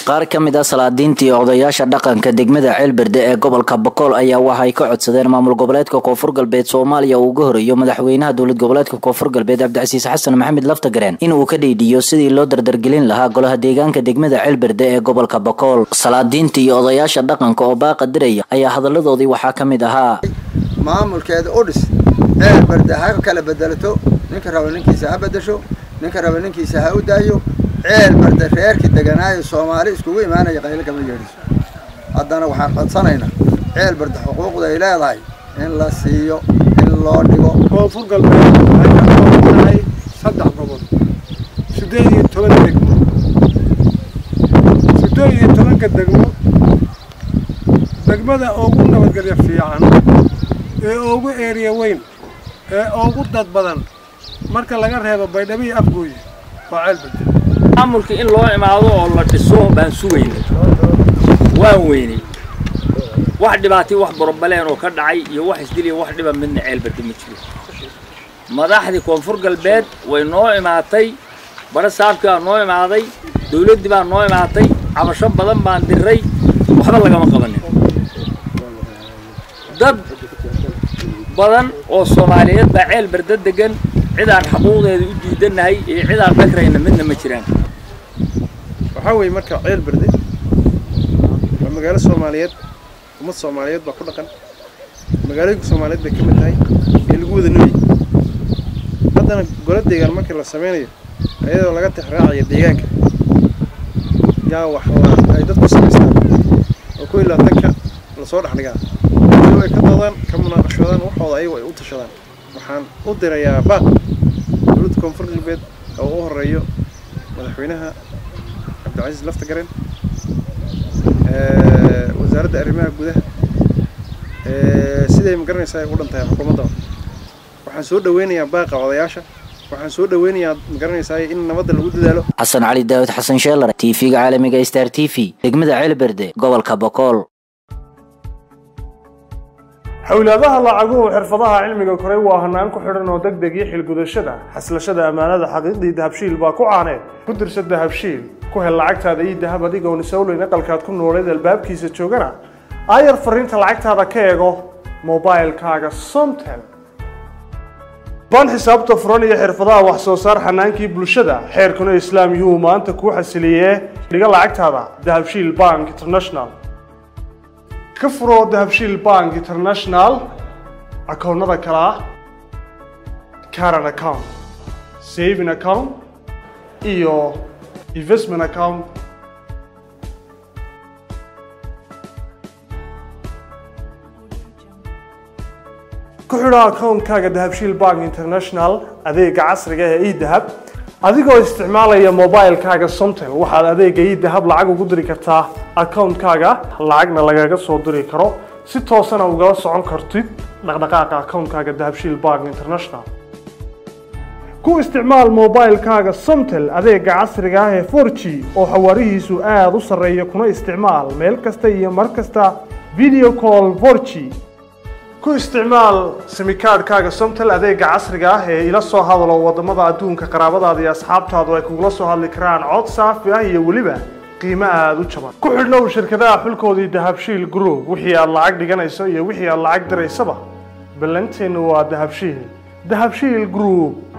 qaar ka mid ah salaadiintii odayaasha dhaqanka degmada ceelberde ee gobolka bokool ayaa waxay ka codsadeen maamul goboleedka koonfur galbeed soomaaliya uu uga horeeyo madaxweynaha dowlad goboleedka koonfur galbeed cabdicasiis xasan maxamed laftagareen in uu ka dhiidhiyo sidii loo dardargelin lahaa golaha deegaanka degmada ceelberde ee gobolka bokool salaadiintii iyo odayaasha dhaqanka oo baaqa diraya ayaa hadalladoodii waxaa ka mid ahaa maamulkeeda udhis ceelberde ha kala bedelato ninka raba ninkiisa ha bedesho ninka raba ninkiisa ha u daayo ceel barde reerkii deganaayo soomaali iskugu imaanaya qaylo kama yeedhiso haddana waxaan codsanaynaa ceel barde xuquuqda ay leedahay in la siiyo in loo dhigo koonfur galbeed waxay ka kooban tahay saddex gobol siddeed iyo toban degmo siddeed iyo tobanka degmo degmada ugu nabadgelyo fiican ee ugu eeriya weyn ee ugu dad badan marka laga reebo baydhabo iyo afgooye waa ceel barde maamulka in loo imaado oo la dhiso baan sugaynay waan weynay wax dhibaatay wax borobaleen oo ka dhacay iyo wax isdil iyo wax dhiba midna ceelbarda ma jiro madaxdii koonfur galbeed way noo imaatay bara saabkii baa noo imaaday dawladdii baa noo imaatay cabasho badan baan diray waxba lagama qabanin dad badan oo soomaaliyeed baa ceel barda degan cid aan xaquuqdeeda u diidanahay iyo cid aan dhagrayna midna ma jiraan waxaa weeye marka ceel berde waa magaalo soomaaliyeed ummad soomaaliyeed baa ku dhaqan magaalooyinka soomaaliyeed bay ka mid tahay ee lagu wada nooyi haddana golo deegaan markii la sameynayo ayadoo laga tixraacayo deegaanka yaa wax la ay dadku samaystaan oo ku ilaatanka lasoo dhex dhigaa iyagoo ay ka doodaan ka munaaqashadaan waxooda ayagu ay u tashadaan waxaan u dirayaa baaq dowladda koonfur galbeed oo u horeeyo madaxweynaha cabdilcasiis laftagaren wasaaradda arrimaha gudaha siday ma garanaysaa ay u dhan tahay xukuumadda waxaan soo dhaweynayaa baaqa odayaasha waxaan soo dhaweynayaa ma garanaysaa in nabadda lagu dadaalo xasan cali daawud xasan sheelar t v-ga caalamiga star t v degmada ceelberde gobolka bokool xawlaadaha lacaguhu xirfadaha cilmiga koray waa hanaan ku xidhan oo deg deg iyo xilgudashada xaslashada ammaanada xaqiiqdii dahabshiil baa ku caaneed ku dirsa dahabshiil ku hel lacagtaada iyo dahab adigoon isowleyn aqalkaad ku nooleed albaabkiisa joogana aayar fariinta lacagtaada ka eego mobilkaaga somtel baan xisaabta furan iyo xirfadaha wax soo saar xanaankii bulshada xeerkuna islaam yuhuu maanta kuu xasiliyee dhiga lacagtaada dahabshiil bank international ka furo dahabshiil bank international akoonnada kale ah caran account saving account iyo investment account ku xidho akoonkaaga dahabshiil bank international adeega casriga ee edahab adigoo isticmaalaya mobilkaaga somtel waxaad adeega idahab lacag ugu diri kartaa akoonkaaga lacagna lagaga soo diri karo si toosana ugala socon kartid dhaqdhaqaaqa akoonkaaga dahabshiil bank international ku isticmaal mobilkaaga somtel adeega casriga ah ee 4g oo xawaarihiisu aada u sarreeya kuna isticmaal meel kasta iyo mar kasta video call 4g ku isticmaal simikaadhkaaga somtel adeega casriga ah ee ila soo hadalo wadamada adduunka qaraabadaada iyo asxaabtaadu ay kugula soo hadli karaan cod saafi ah iyo weliba qiimo aada u jaban ku xidhnow shirkadaha xulkoodii dahabshiil group wixii aad lacag dhiganayso iyo wixii aad lacag diraysaba ballanteennu waa dahabshiil dahabshiil group